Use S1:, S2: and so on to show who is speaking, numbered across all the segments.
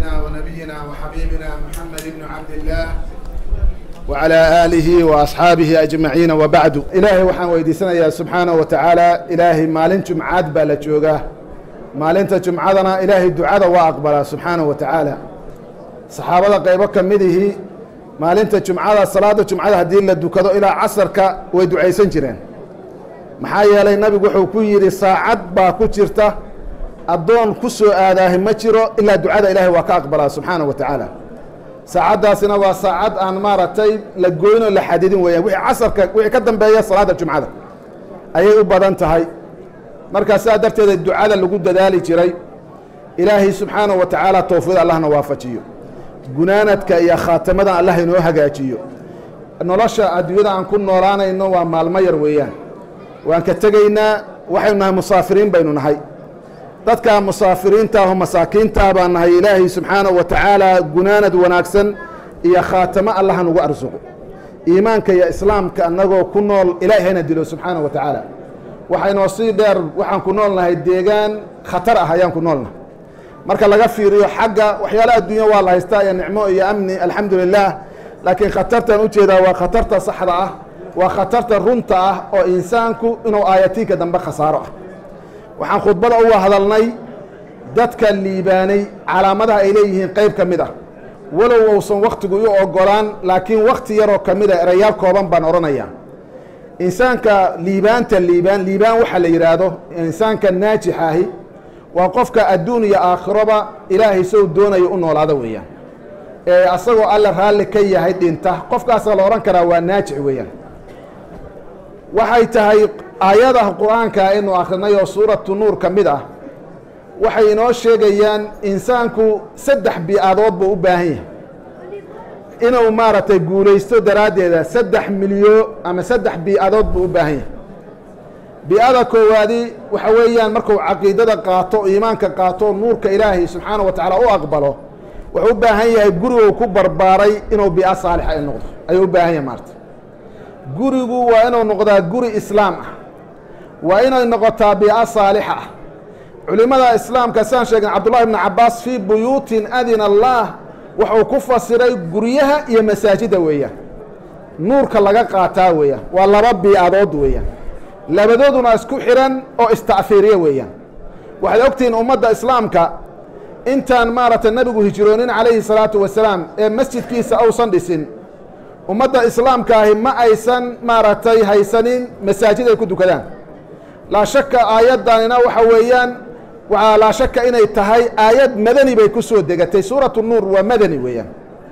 S1: سيدنا ونبينا وحبيبنا محمد بن عبد الله وعلى آله وأصحaabihi أجمaعيiن وبعd ilaahay waxaan weydiisanayaa subxaanaه wa taعaalى ilaahay maalin jumcaad baa la joogaa maalinta jumcadana ilaahay ducada waa aqbalaa subxaanaه wa taعaalى saxaabada qaybo ka midihii maalinta jumcada salaada jumcada haddii la dukado ilaa casarka way ducaysan jireen maxaa yeelay nabigu wuxuu ku yidhi saacad baa ku jirta addoon ku soo aadaahi ma jiro ilaa ducada ilaahay waa ka aqbalaa subxaanaه wa taعaalى saacaddaasina waa saacad aan maaragtay la goynoo la xadidin weeyaan wixii casarka wixii ka dambeeya salaadda jumcada ayay u badan tahay markaa sidaa darteeda ducada lagu dadaali jiray ilaahay subxaanahu wa tacaala towfiiq allahna waafajiyo gunaanadka iyo khaatamadan allah inoo hagaajiyo nolosha adduunyada aan ku noolaanayno waa maalmo yar weeyaan waan ka tegaynaa waxaynu nahay musaafiriin baynu nahay dadka musaafiriinta aho masaakiintaa baan nahay ilaahay subxaanahu wa tacaala gunaanad wanaagsan iyo khaatamo allaha nugu arsuqo iimaanka iyo islaamka annagoo ku nool ilaahay hayna dilo subxaanahu wa tacaala waxaynoo sii dheer waxaan ku nool nahay deegaan khatar ah ayaan ku nool nahay marka laga fiiriyo xagga waxyaala adduunya waa la haystaa iyo nicmo iyo amni alxamdu lilah laakiin khatartan ujeedaa waa khatarta saxda ah waa khatarta runta ah oo insaanku inuu aayatiinka dambe khasaaro ah waxaan khudbada uga hadalnay dadka liibaanay calaamadaha ay leeyihiin qayb ka mid ah walow uusan wakhtigu u ogolaan laakiin wakhti yaroo ka mid a erayaal kooban baan odhanayaa insaanka liibaanta liibaan liibaan waxaa la yidhaahdo insaanka naajix ahi waa qofka adduun iyo aakhiroba ilaahay sow doonayo u noolaada weeyaan ee asagoo alle raalli ka yahay dhinta qofkaasa la odhan karaa waa naajix weeyaan waxay tahay aayadaha qur-aanka aynu akrinay oo suuratu nuur ka mid ah waxay inoo sheegayaan insaanku saddex bi-adood buu u baahan yahay inuu maaragtay guulaysto daraaddeeda saddex milyo ama saddex bi-adood buu u baahan yahay bi-ada koowaadi waxa weeyaan markuu caqiidada qaato iimaanka qaato nuurka ilaahay subxaana wa tacaala u aqbalo wuxuu u baahan yahay guriguu ku barbaaray inuu bi-a saalixa ay noqdo ayuu u baahan yahay maarata gurigu waa inuu noqdaa guri islaam ah waa inay noqotaa biica saalixa ah culimmada islaamka siaan sheegen cabdullahi ibnu cabaas fii buyuutin adina allah wuxuu ku fasiray guryaha iyo masaajidda weeyaan nuurka laga qaataa weeyaan waa laba biicadood weeyaan labadooduna isku xihan oo ista'fiiriya weeyaan waxaad ogtihiin ummadda islaamka intaan maaragtay nabigu hijroonin calayhi salaatu wasalaam ee masjidkiisa ausan dhisin ummadda islaamka ahi ma aysan maaragtay haysanin masaajid ay ku dukadaan laa shaka aayaddanina waxa weeyaan waxaa laa shaka inay tahay aayad madani bay ku soo degatay suuratu nuur waa madani weeyaan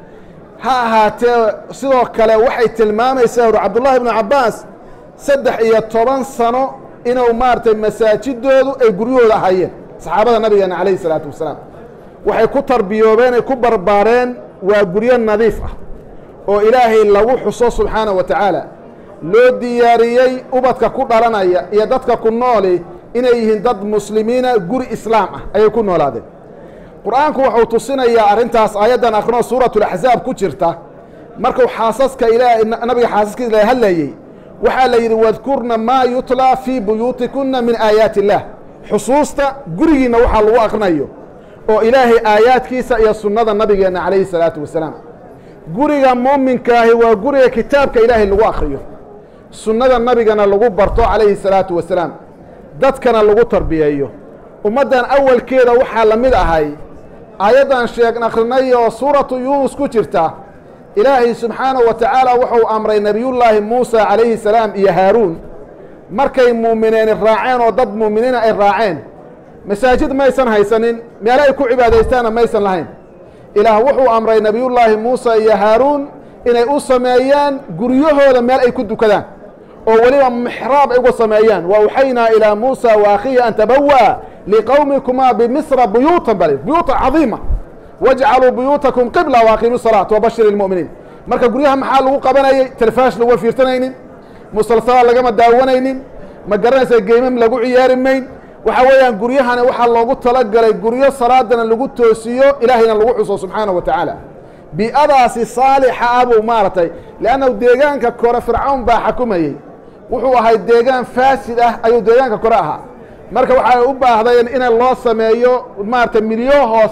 S1: ha ahaatee sidoo kale waxay tilmaamaysaa uri cabdullahi ibnu cabbaas saddex iyo toban sano inuu maaragtay masaajidoodu ay guryahooda ahayeen saxaabada nabigeena calayhi salaatu wasalaam waxay ku tarbiyoobeen ay ku barbaareen waa guryo nadiif ah oo ilaahay lagu xuso subxaana wa tacaala loo diyaariyey ubadka ku dhalanaya iyo dadka ku nooli inay yihiin dad muslimiina guri islaam ah ayay ku noolaadeen qur-aanku wuxuu tusinayaa arrintaas aayaddan akrinoo suuratulaxsaab ku jirta markuu xaasaska ilaa nabiga xaasaskiisa la hadlayey waxaa la yidhi wadkurna maa yutlaa fii buyuutikunna min aayaati illaah xusuusta gurigiinna waxaa lagu akrinayo oo ilaahay aayaadkiisa iyo sunnada nabigeenna calayhi salaatu wasalaam guriga muuminkaahi waa guriga kitaabka ilaahay lagu akriyo sunnada nabigana lagu barto calayhi salaatu wasalaam dadkana lagu tarbiyeeyo ummaddan awalkeeda waxaa la mid ahay aayaddan sheeg akrinay oo suuratu yuunus ku jirta ilaahay subxaanahu wa tacaala wuxuu amray nebiyullaahi muusa calayhi salaam iyo haaruun markay muumineeni raaceen oo dad muuminiina ay raaceen masaajid maysan haysanin meelo ay ku cibaadaystaanna maysan lahayn ilaah wuxuu amray nebiyullaahi muusa iyo haaruun inay u sameeyaan guryahooda meel ay ku dukadaan oo weliba mixraab ay uga sameeyaan wa awxaynaa ilaa muusa wa akhiihi an tabawa liqowmikumaa bimisra buyuutan bal buyuuta cadiima wajcaluu buyuutakum qibla waaqiimu salaat wabashir ilmu'miniin marka guryaha maxaa lagu qabanayey telefaash laguma fiirsanaynin musalsala lagama daawanaynin ma garanaysa geymam lagu ciyaari mayn waxaa weeyaan guryahani waxaa loogu talagalay guryo salaadana lagu toosiyo ilaahayna lagu xuso subxaana wa tacaala bi'adaasi saalixa ah buu maaragtay leannahu deegaanka kore fircawn baa xakumayey wuxuu ahay deegaan faasid ah ayuu deegaanka kore ahaa marka waxay u baahdeen in loo sameeyo maaragtay milyo hoose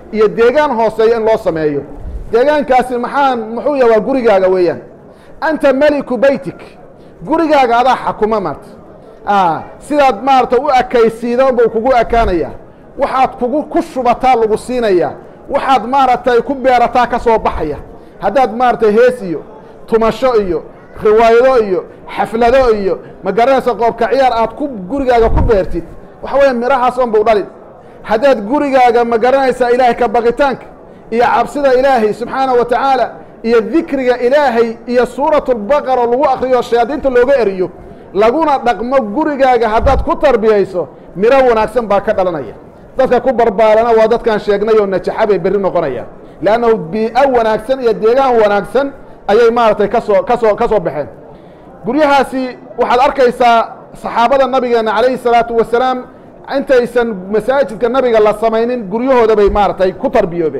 S1: iyo deegaan hooseeya in loo sameeyo deegaankaasi maxaan muxuu yahay waa gurigaaga weeyaan anta meliku beytik gurigaaga adaa xakuma maarta sidaad maarata u ekaysiida unbau kugu ekaanaya waxaad kugu ku shubataa lagu siinaya waxaad maaragtay ku beerataa ka soo baxaya haddaad maaragtay hees iyo tumasho iyo riwaayado iyo xaflado iyo ma garanaysa qoobka ciyaar aad ku gurigaaga ku beertid waxa weya mirahaas on bau dhalin haddaad gurigaaga ma garanaysaa ilaahay ka baqitaanka iyo cabsida ilaahay subxaana wa tacaala iyo dikriga ilaahay iyo suuratu lbaqara lagu akriyo shayaadiinta looga eriyo laguna dhaqmo gurigaaga haddaad ku tarbiyayso miro wanaagsan baa ka dhalanaya dadka ku barbaalana waa dadkaan sheegnay oo najaxa bay berri noqonayaan leannahu bii'o wanaagsan iyo deegaan wanaagsan ayay maaragtay kasoo kasoo ka soo baxeen guryahaasi waxaad arkaysaa saxaabada nabigeenna calayhi salaatu wasalaam intaysan masaajidka nabiga la samaynin guryahooda bay maaragtay ku tarbiyoobeen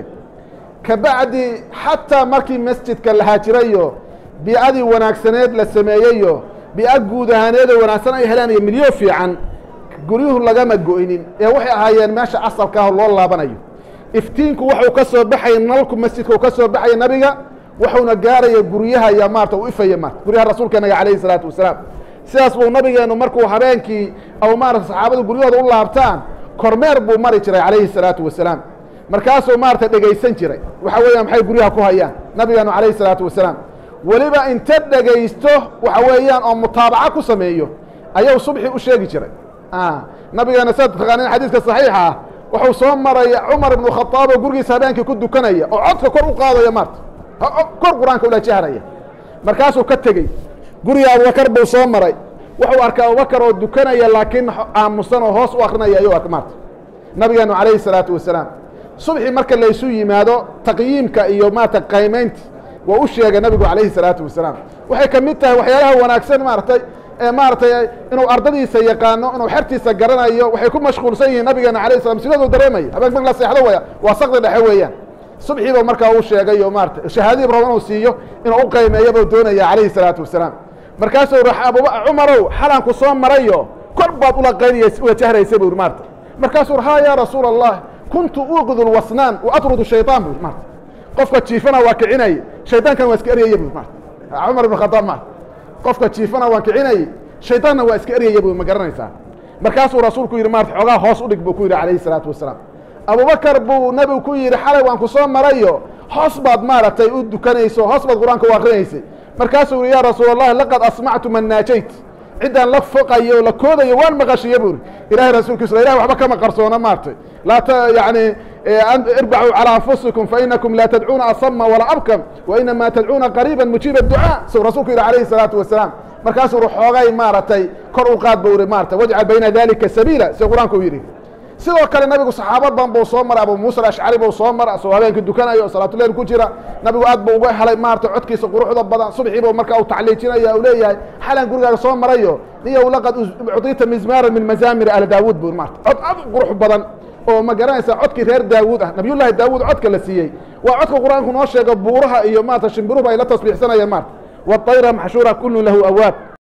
S1: kabacdi xataa markii masjidka la haajirayo bii'adii wanaagsaneed la sameeyeyo bii'a guud ahaaneedoo wanaagsan ay heleen iyo milyo fiican guryuhu lagama go'inin ee waxay ahaayeen meesha asalka ah loo laabanayo iftiinku waxuu ka soo baxaya nalku masjidka uu ka soo baxaya nabiga wuxuuna gaaraya guryaha iyo maarata u ifaya maarta guryaha rasuulkeenaga calayhi salaatu wasalaam sidaas buu nabigeennu markuu habeenkii aw maarata saxaabadu guryahooda u laabtaan kormeer buu mari jiray calayhi salaatu wasalaam markaasuu maarata dhegaysan jiray waxa weeyaan maxay guryaha ku hayaan nabigeennu calayhi salaatu wasalaam weliba inta dhegaysto waxa weeyaan oo mutaabaca ku sameeyo ayuu subxi u sheegi jiray nabigeena saad taqaaniin xadiiska saxiixa ah wuxuu soo maray cumar ibnu khadaab oo gurigiisa habeenkii ku dukanaya oo codka kor u qaadaya maarta kor qur-aanka ula jahraya markaasuu ka tegey guriga abubakar buu soo maray wuxuu arkay abubakar oo dukanaya laakiin aamusan oo hoos u akrinaya ayuu arka maarta nabigeenu calayhi salaatu wasalaam subxi marka laysu yimaado taqyiimka iyo maarata qaymaynta waa u sheegay nabigu calayhi salaatu wasalaam waxay ka mid tahay waxyaalaha wanaagsan maaratay maaratay inuu ardadiisa yaqaano inuu xertiisa garanayo waxay ku mashquulsan yihiin nabigeena alayh slam sidaduu dareemaya habeenk mark la seexdo waya waa sakdi dhexe weeyaan subxiiba markaa uu sheegay oo maarata shahaadadii rabo inuu siiyo inuu u qaymeeyo buu doonaya calayhi salaatu wasalaam markaasuu cumarow xalanku soo marayo kor baad ula qayniya ula jahraysa bu maarata markaasuu ha ya rasuula allah kuntu uuqidu lwasnaan wa atrudu shayطaan bu maarata qofka jiifana waa kicinay shaydaankan waa iska eryaya bu maarata cumar ibn khadaab maarata qofka jiifana waan kicinayey shaydaanna waa iska eryaya bu ma garanaysaa markaasuu rasuulku yidhi maarata xoogaa hoos u dhig buu ku yidhi calayhi salaatu wasalaam abubakar buu nebigu ku yidhi xalay waan ku soo marayo hoos baad maaragtay u dukanayso hoos baad qur-aanka u akrinaysay markaasuu yihi ya rasuul allahi laqad asmactu man naajayt ciddaan la foqayo la koodayo waan maqashiye bu iri ilahay rasuulkiisa ilahay waxba kama qarsoona maartay laa t yani irbacuu calى anfusikum fainakum laa tadcuuna asama walaa abkam wainama tadcuuna qariiba mujiiba ducaa suu rasuulku yihi alayhi الsalaatu wasalaam markaasuu uri xoogay maaragtay kor u qaad bu iri maarata wajcal bayna dalika sabiila si qur-aanku u yidhi sidoo kale nabigu saxaabad badan buu soo maray abu muusa ashcari buu soo mara asagoo habeenkii dukanayo o salaatuleyl ku jira nabigu aad buu uga helay maarata codkiisa quruxda badan subxii buu markaa u tacliijinaya u leeyahay xalan gurigaaga soo marayo niyow laqad ucطita mizmaara min mazaamir ala daawuud bu maarata cod aad u qurux badan oo ma garanaysa codkii reer daawuud ah nabiyullaahi daawuud codka la siiyey waa codka qur-aanku noo sheego buuraha iyo maarata shimbiruhu ay la tasbiixsanayeen maarata waطayra maxshuura kullu lahu awaab